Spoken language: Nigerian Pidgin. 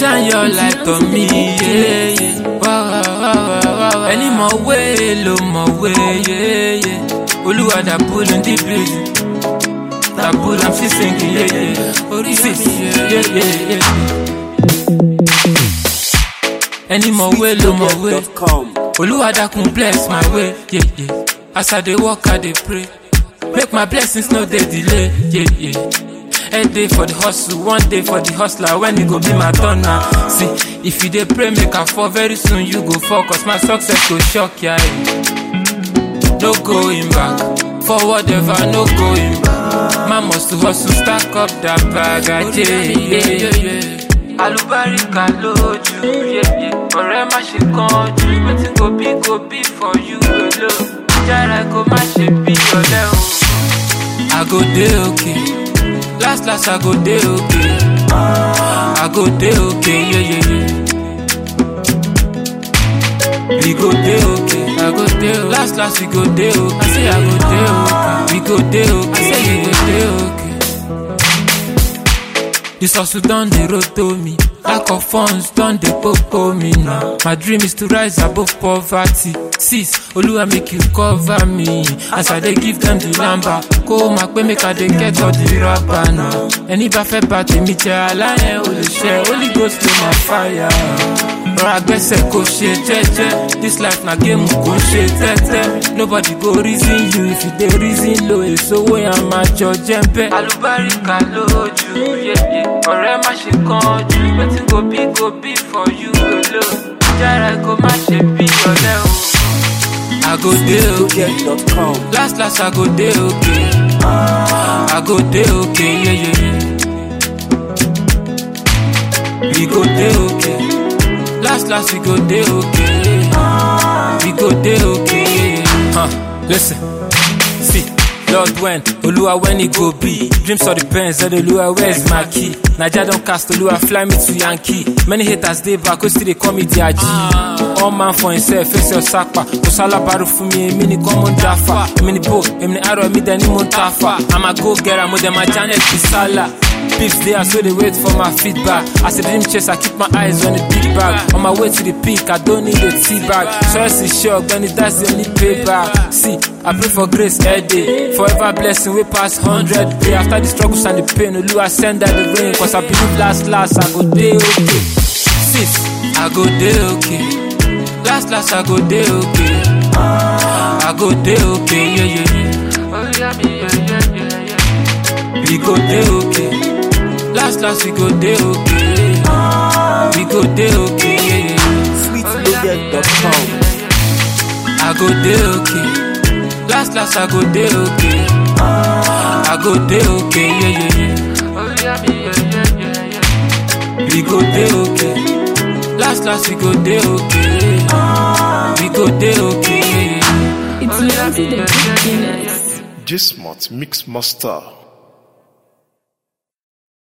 shine your light on me. Yeah, yeah. Wow, wow, wow, wow, wow. Any more way, low more way. Yeah, yeah. Oluwa that pull in the building. That pull, I'm still singing. Yeah, yeah. Sis, yeah, yeah, yeah. Any more way, low more way. Oluwa that can bless my way. Yeah, yeah. As I dey walk, I dey pray. Make my blessings no dey delay. Yeah, yeah. A day for the hustle, one day for the hustler. When it go be my turn now. See, if you dey pray, make I fall very soon. You go fall, cause my success go shock ya. No going back, forward ever, no going back. Man must to hustle, stack up that bag. Ajé, yeah, yeah, yeah. Alubarika lójú, yeah, yeah. ọ̀rẹ́ má ṣe kánjú, wetin go be go be for you alone. Jára kó má ṣe bí ọ̀lẹ o. I go dey okay, last last I go dey okay. I go dey okay, yeah, yeah, yeah. We go dey okay, I go dey okay. Last last we go dey okay. I say I go dey okay. We go dey okay. I say we go dey okay. This hustle done the road to me. Lack of funds done the popo me now. My dream is to rise above poverty. Sis, Oluwa make you cover me. As I dey give them the number. Kó o máa pé make I dey get all the rubber now. Ẹni bá fẹ́ bá tèmi jẹ́ aláyẹn ò lè ṣe. Holy ghost dey my fire. Rọra gbẹ́sẹ̀ kò ṣe jẹ́jẹ́. This life na game kò ṣe tẹ́tẹ́. Nobody go reason you if you dey reason low. Èso wo yẹn máa jọ jẹ́ bẹ́ẹ̀. Àlùbáríkà lójú, yẹ̀yẹ̀. Ọ̀rẹ́ má ṣe kánjú. Wetin go be go be for you alone. Jára kó má ṣe bí ọ̀lẹ o. I go dey okay. Last last I go dey okay. I go dey okay, yeah, yeah, yeah. We go dey okay. Last last we go dey okay. We go dey okay, yeah, yeah. Huh, listen. See. Lord when, Oluwa when it go be Dreams of the pens, said Oluwa where's my key Naija don cast Oluwa fly me to Yankee Many haters dey back, wey still dey call me their G All man for himself, face your sapa Kò sálábàárù fún mi, èmi ni kọ́ mo ń dáfà Èmi ni bo, èmi ni arọ, èmi dẹ̀ ni mo ń tafà I'm a go getter, mo dẹ̀ ma Janet Bisala Beefs dey as wey dey wait for my feedback As a dream chase, I keep my eyes on the big bag On my way to the peak, I don't need a tea bag Choice is sure, Benny, that's the only payback See, I pray for grace every day Forever blessing, we pass hundred day After the struggles and the pain, Oluwa send out the rain Cause I believe last, last, I go dey okay Sis, I go dey okay Last, last, I go dey okay I go dey okay, yeah, yeah, yeah Oh, yeah, me, yeah, yeah, yeah, yeah We go dey okay Last, last, we go dey okay We go dey okay, yeah, yeah sweetloaded.com. I go dey okay. Last last I go dey okay. I go dey okay, yeah yeah yeah. Oh yeah, me yeah yeah yeah yeah. We go dey okay. Last last we go dey okay. We go dey okay, yeah yeah. It's Nancy the Beginners. Gismot Mix Master.